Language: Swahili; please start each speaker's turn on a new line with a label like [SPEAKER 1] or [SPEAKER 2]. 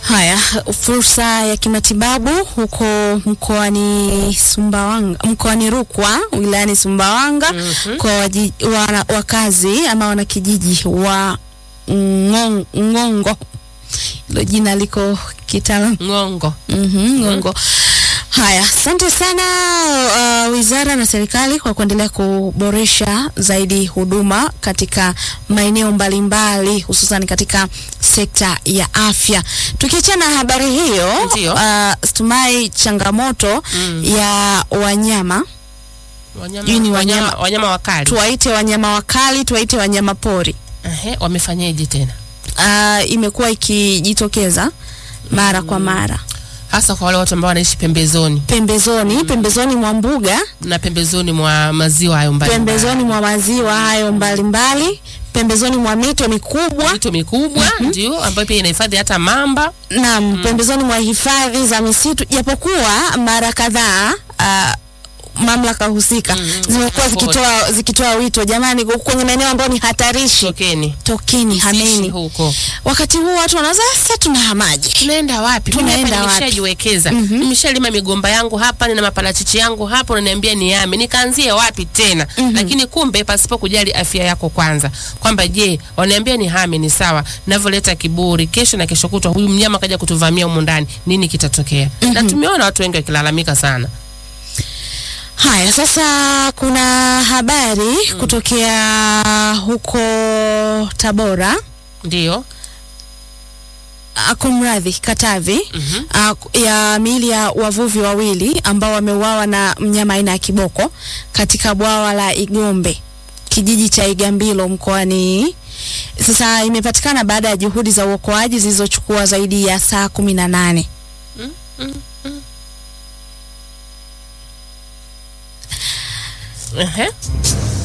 [SPEAKER 1] Haya, fursa ya kimatibabu huko mkoani Sumbawanga, mkoani Rukwa, wilayani Sumbawanga
[SPEAKER 2] Mhm.
[SPEAKER 1] kwa waji, wana, wakazi ama wanakijiji wa Ngong- Ngongo. Hilo jina liko kitaalamu.
[SPEAKER 2] Ng'ongo.
[SPEAKER 1] Mhm, Ngongo. Haya, asante sana uh, wizara na serikali kwa kuendelea kuboresha zaidi huduma katika maeneo mbalimbali hususan katika sekta ya afya. Tukiachana na habari hiyo,
[SPEAKER 2] Ndio.
[SPEAKER 1] uh, Stumai, changamoto
[SPEAKER 2] Mm.
[SPEAKER 1] ya wanyama
[SPEAKER 2] Wanyama,
[SPEAKER 1] Hii ni
[SPEAKER 2] wanyama,
[SPEAKER 1] wanyama-
[SPEAKER 2] wanyama wakali.
[SPEAKER 1] tuwaite wanyama wakali, tuwaite wanyama pori,
[SPEAKER 2] Ehe, wamefanyaje tena?
[SPEAKER 1] uh, imekuwa ikijitokeza mara kwa mara
[SPEAKER 2] Hasa kwa wale watu ambao wanaishi pembezoni
[SPEAKER 1] pembezoni pembezoni mwa mbuga
[SPEAKER 2] na pembezoni mwa maziwa hayo mbali.
[SPEAKER 1] pembezoni mwa maziwa hayo mbalimbali, pembezoni mwa mito mikubwa
[SPEAKER 2] mito mikubwa ndio ambayo pia inahifadhi hata mamba.
[SPEAKER 1] na pembezoni mwa hifadhi za misitu, japokuwa mara kadhaa ah, mamlaka husika
[SPEAKER 2] Mm,
[SPEAKER 1] zimekuwa
[SPEAKER 2] mm,
[SPEAKER 1] zikitoa zikitoa wito, jamani, kwenye maeneo ambayo ni hatarishi,
[SPEAKER 2] Tokeni.
[SPEAKER 1] tokeni,
[SPEAKER 2] Msiishi
[SPEAKER 1] hameni.
[SPEAKER 2] huko.
[SPEAKER 1] Wakati huu watu wanaanza sasa, tunahamaje?
[SPEAKER 2] Tunaenda wapi?
[SPEAKER 1] Tunaenda
[SPEAKER 2] Mimi hapa
[SPEAKER 1] wapi?
[SPEAKER 2] nimeshajiwekeza.
[SPEAKER 1] Mhm.
[SPEAKER 2] Nimeshalima migomba yangu hapa, nina maparachichi yangu hapa, unaniambia niame. Nikaanzie wapi tena?
[SPEAKER 1] Mhm.
[SPEAKER 2] Lakini kumbe pasipo kujali afya yako kwanza. Kwamba je, waniambia ni hame ni sawa. Navyoleta kiburi, kesho na kesho kutwa huyu mnyama kaja kutuvamia humu ndani, nini kitatokea? Na tumeona watu wengi wakilalamika sana.
[SPEAKER 1] Haya, sasa kuna habari kutokea huko Tabora,
[SPEAKER 2] Ndio.
[SPEAKER 1] ah, kumradhi, Katavi.
[SPEAKER 2] Mhm.
[SPEAKER 1] uh, ya miili ya wavuvi wawili ambao wameuawa na mnyama aina ya kiboko katika bwawa la Igombe kijiji cha Igambilo mkoani. Sasa imepatikana baada ya juhudi za uokoaji zilizochukua zaidi ya saa kumi na nane.
[SPEAKER 2] Ehe.